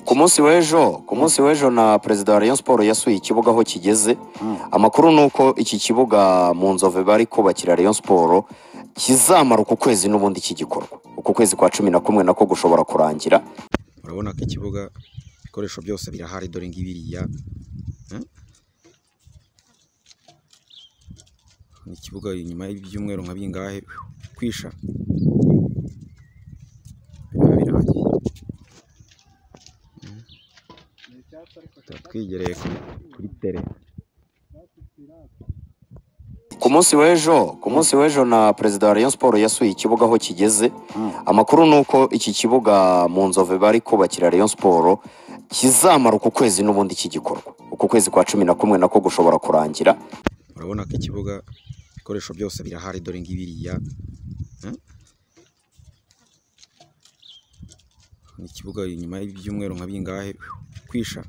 ku munsi w'ejo ku munsi w'ejo na perezida wa rayon siporo yasuye ikibuga aho kigeze amakuru ni uko iki kibuga mu nzove bari kubakira rayon siporo kizamara uku kwezi n'ubundi iki gikorwa uku kwezi kwa cumi na kumwe nako gushobora kurangira urabona ko ikibuga ibikoresho byose birahari dore ngibiriya ni ikibuga inyuma y'ibyumweru nka bingahe kwisha biba birangiye tuba twigereye kuri- kuri tere ku munsi w'ejo ku munsi w'ejo na perezida wa rayon siporo yasuye ikibuga aho kigeze amakuru ni uko iki kibuga mu nzove bari kubakira rayon siporo kizamara uku kwezi n'ubundi iki gikorwa uku kwezi kwa cumi na kumwe nako gushobora kurangira urabona ko ikibuga ibikoresho byose birahari dore ngibiriya ni ikibuga inyuma y'ibyumweru nka bingahe kwisha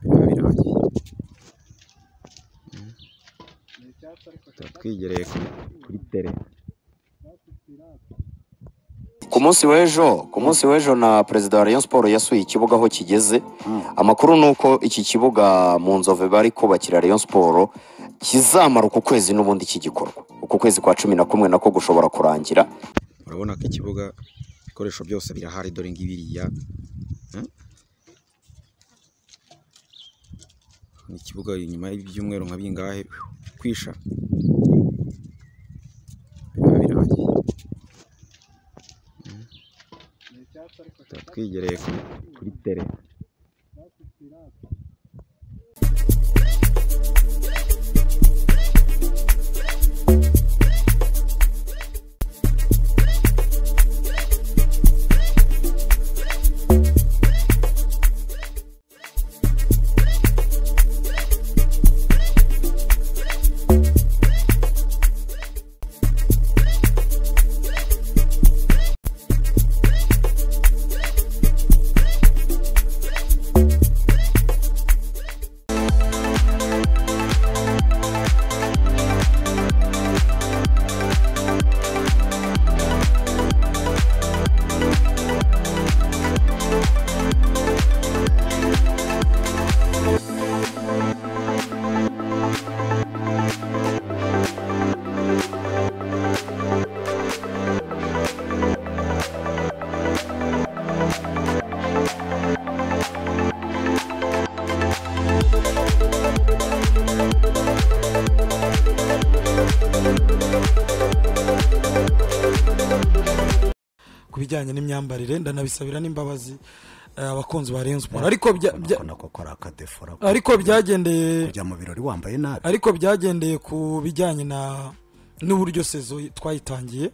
biba birangiye tuba twigereye kuri- kuri tere ku munsi w'ejo ku munsi w'ejo na perezida wa rayon siporo yasuye ikibuga aho kigeze amakuru ni uko iki kibuga mu nzove bari kubakira rayon siporo kizamara uku kwezi n'ubundi iki gikorwa uku kwezi kwa cumi na kumwe nako gushobora kurangira urabona ko ikibuga ibikoresho byose birahari dore ngibiriya ni ikibuga inyuma y'ibyumweru nka bingahe kwisha biba birangiye tuba twigereye kuri- kuri tere ku bijyanye n'imyambarire ndanabisabira n'imbabazi eh, abakunzi ba Rayon Sports ariko bya- bya- Urabona ko ari akadefora ko ariko byagendeye kujya mu birori wambaye nabi ariko byagendeye ku bijyanye na n'uburyo sezo twayitangiye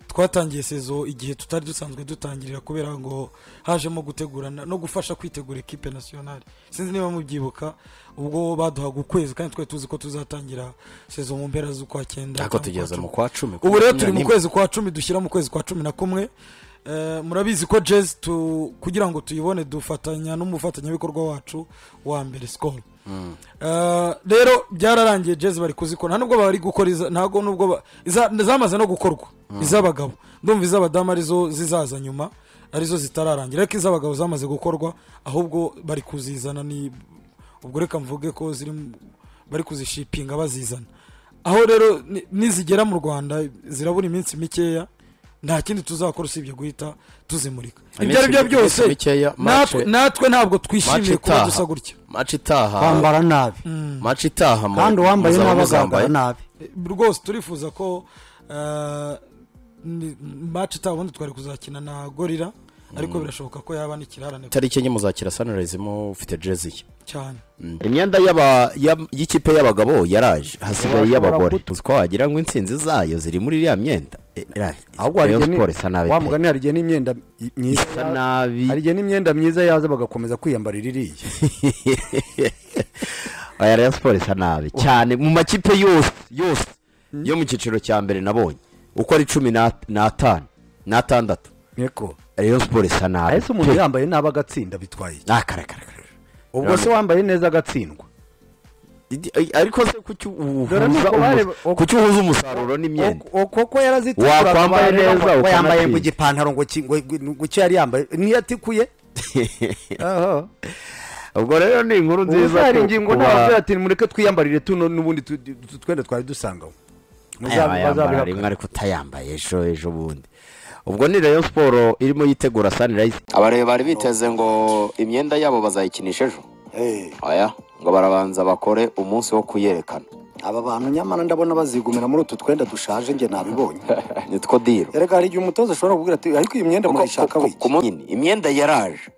twatangiye sezo igihe tutari dusanzwe dutangirira kubera ngo hajemo gutegurana no gufasha kwitegura ekipe nasiyonari sinzi niba mubyibuka ubwo baduhaga ukwezi kandi twari tuzi ko tuzatangira sezo mu mpera z'ukwa cyenda ariko cyangwa tugeze ukwa mu kwa cumi ubu rero turi mu Makumyabiri kwezi kwa cumi dushyira mu kwezi kwa cumi na kumwe Eh, murabizi ko jezi tu- kugira ngo tuyibone dufatanya n'umufatanyabikorwa wacu wa mbere sikoro rero byararangiye jezi bari kuzikora nta nubwo bari gukora iza- ntabwo nubwo ba- iza- zamaze no gukorwa iz'abagabo ndumva iz'abadamu arizo zizaza nyuma arizo zitararangira ariko iz'abagabo zamaze gukorwa ahubwo bari kuzizana ni ubwo reka mvuge ko ziri mu- bari kuzishipinga bazizana aho rero ni- nizigera mu rwanda zirabura iminsi mikeya nta kindi tuzakora usibye guhita tuzimurika ibyo ari byo iminsi- byose iminsi mikeya, match- natwe- natwe ntabwo twishimiye match kuba itaha. dusa gutya maci itaha kwambara nabi maci itaha mu- kandi uwambaye muzaba nabi muzambaye. agaragara nabi rwose turifuza ko eh, ni- match itaha ubundi twari kuzakina na gorira ariko birashoboka ko yaba n'ikirarane itariki enye muzakira sunrise mufite jezi ye cyane imyenda y'aba- ya- y'ikipe y'abagabo yaraje hasigaye iy'abagore uzi ko wagira ngo intsinzi zayo ziri muri iriya myenda Eh, eh, ahubwo hari Rayon igihe ni- Sports isa nabi wa pe. mugani hari igihe n'imyenda i- myiza Isa nabi hari igihe n'imyenda myiza yaza bagakomeza kwiyambarira iriya oya Rayon Sports isa nabi cyane mu makipe yose yose yo mu cyiciro cya mbere nabonye uko ari cumi n'at- n'atanu n'atandatu niko Rayon Sports isa nabi ahese umuntu yambaye nabi agatsinda bitwaye iki? Ah, kare, kare, kare. ubwo se wambaye neza agatsindwa Idi- ay- ariko se kuki Dore ni uhuza uko bareba- umu- kuki uhuza umusaruro n'imyenda koko yarazitukura Wakwambaye neza, ko yambaye ukanatwika. mu gipantaro ngo ki- ngo- ngo icyo yari yambaye niyo atikuye Aha. ubwo rero ni inkuru ubu nziza hari ku- ingingo kuba- ntabwo ati mureke twiyambarire tuno n'ubundi tu- tu- tu- twenda twari dusanga aho." Muza- Yaba yambara rimwe bazabihakana. ariko utayambaye ejo ejo bundi ubwo ni rayon siporo irimo yitegura sanirayizi abareba bari biteze ngo imyenda yabo bazayikinisha ejo Eh, aya ngo barabanza bakore umunsi wo kuyerekana aba bantu nyamara ndabona bazigumira muri utu twenda dushaje njye nabibonye nitwo diro erega hari igihe umutoza ashobora kubwira ati ariko iyi myenda murayishaka Ku- ku- wiki ku munsi nyine, imyenda yaraje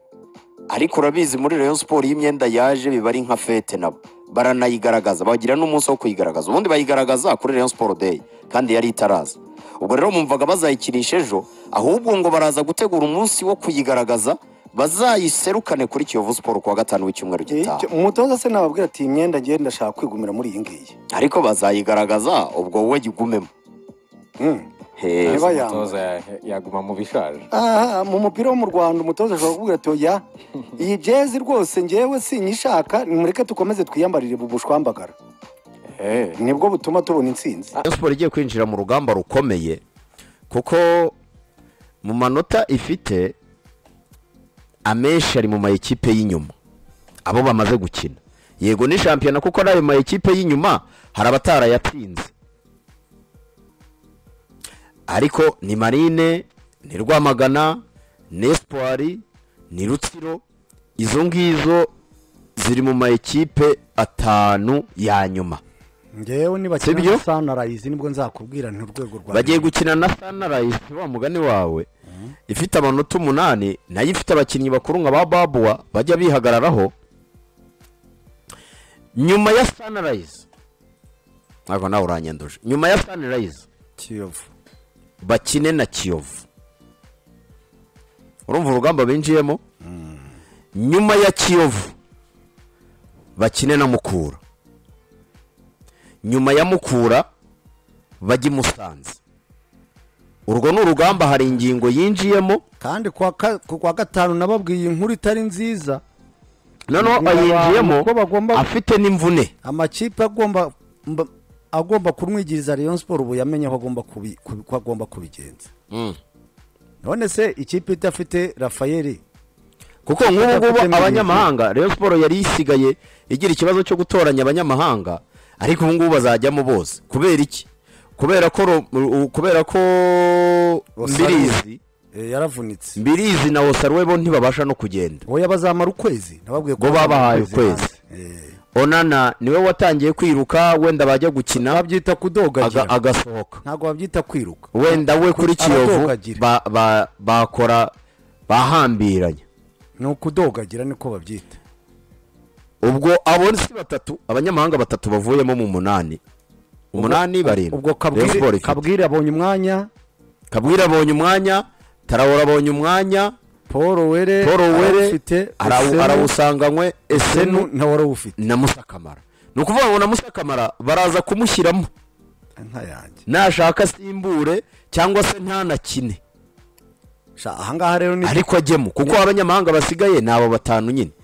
ariko urabizi muri rayon siporo iyo imyenda yaje biba ari nka fete nabo baranayigaragaza bagira n'umunsi wo kuyigaragaza ubundi bayigaragaza kuri rayon siporo day kandi yari itaraza ubwo rero mumvaga bazayikinisha ejo ahubwo ngo baraza gutegura umunsi wo kuyigaragaza bazayiserukane kuri kiyovu siporo kuwa gatanu w'icyumweru gitaha Icyo- umutoza se nababwira ati iyi myenda njye ndashaka kwigumira muri iyi ngiyi ariko bazayigaragaza ubwo wowe gigumemo Mm. He. Niba yambaye umutoza ya- yaguma mu bishaje aha mu mupira wo mu rwanda umutoza ashobora kuvuga ati oya iyi jezi rwose ngewe sinyishaka nimureke tukomeze twiyambarire bubushwambagara Eh, nibwo butuma tubona intsinzi rayon siporo igiye kwinjira mu rugamba rukomeye kuko mu manota ifite amenshi ari mu mayikipe y'inyuma abo bamaze gukina yego ni shampiyona kuko n'ayo mayikipe y'inyuma hari abatarayatsinze ariko ni marine ni rwamagana ni espoir ni rutsiro izo ngizo ziri mu mayikipe atanu ya nyuma ngewe Sibyo? nibakina sanarayizi nibwo nzakubwira nti urwego rwa bagiye gukina na sanarayizi wa mugani wawe ifite amanota umunani nayo ifite abakinnyi bakuru nka ba babuwa bajya bihagararaho nyuma ya sanarayizi ntabwo nawe uranyanduje nyuma ya sanarayizi kiyovu bakine na kiyovu urumva urugamba binjiyemo nyuma ya kiyovu bakine na mukura nyuma ya mukura bajye i musanze urwo ni urugamba hari ingingo yinjiyemo kandi ku wa ka- ku wa gatanu nababwiye inkuru itari nziza noneho Ni abantu ayinjiyemo ko bagomba- afite n'imvune amakipe agomba mba- agomba kumwigiriza Rayon Sport ubu yamenye ko agomba kubi- kubi- ko agomba kubigenza none se ikipe idafite Rafael kuko nk'ubu Afite ngubu n'imvune. abanyamahanga Rayon Sport yari isigaye igira ikibazo cyo gutoranya abanyamahanga ariko ubu ngubu bazajyamo bose kubera iki kubera ko ro- kubera ko Rosario. mbirizi eh, yaravunitse mbirizi na Osaruwe bo ntibabasha no kugenda oya bazamara ukwezi nababwiye Bo babahaye ukwezi. hanze. Eh, onana niwe watangiye kwiruka wenda bajya gukina babyita kudogagira aga- agasohoka ntabwo babyita kwiruka wenda we kuri kiyovu Abadogagira. ba- ba- bakora bahambiranya ni ukudogagira niko babyita ubwo abo si batatu abanyamahanga batatu bavuyemo mu munani umunani barindwi ubwo Rayon Sport kabwire ifite. kabwire abonye umwanya kabwira abonye umwanya tarawora abonye umwanya Paul Were paul were arawufite arawu- arawusanganywe senu esenu ntawarawufite na musakamara ni ukuvuga ngo na musakamara baraza kumushyiramo nka yanjye nashaka asimbure cyangwa se ntanakine Sha, ahangaha rero ni ariko ajyemo kuko abanyamahanga basigaye ni abo batanu nyine